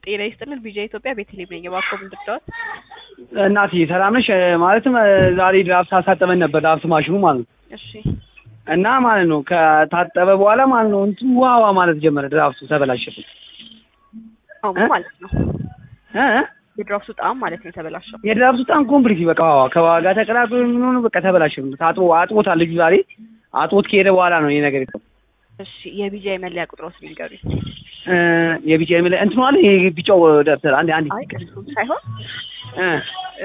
ጤና ይስጥልን ቢጃ ኢትዮጵያ ቤተልሔም ነኝ። እባክዎ ምን ልርዳዎት? እናትዬ ሰላም ነሽ? ማለትም ዛሬ ድራፍት አሳጠበን ነበር ድራፍት ማሽኑ ማለት ነው። እሺ እና ማለት ነው ከታጠበ በኋላ ማለት ነው እንትን ውሃ ውሃ ማለት ጀመረ። ድራፍቱ ተበላሸብን አሁን እ? ማለት ነው እ? የድራፍቱ ጣዕም ማለት ነው የተበላሸው። የድራፍቱ በጣም ኮምፕሊት በቃ ውሃ ከዋጋ ተቀላቅሎ ምን በቃ ተበላሸብን። ታጥቦ አጥቦታል ልጁ ዛሬ አጥቦት ከሄደ በኋላ ነው ይሄ ነገር የሆነው። እሺ የቢጃ የመለያ ቁጥሮት ሊንገሩኝ። እ የቢጫ የሚለ እንትኑ አለ ይሄ ቢጫው ደብተር አንዴ አንዴ አይ ቅርጹም ሳይሆን እ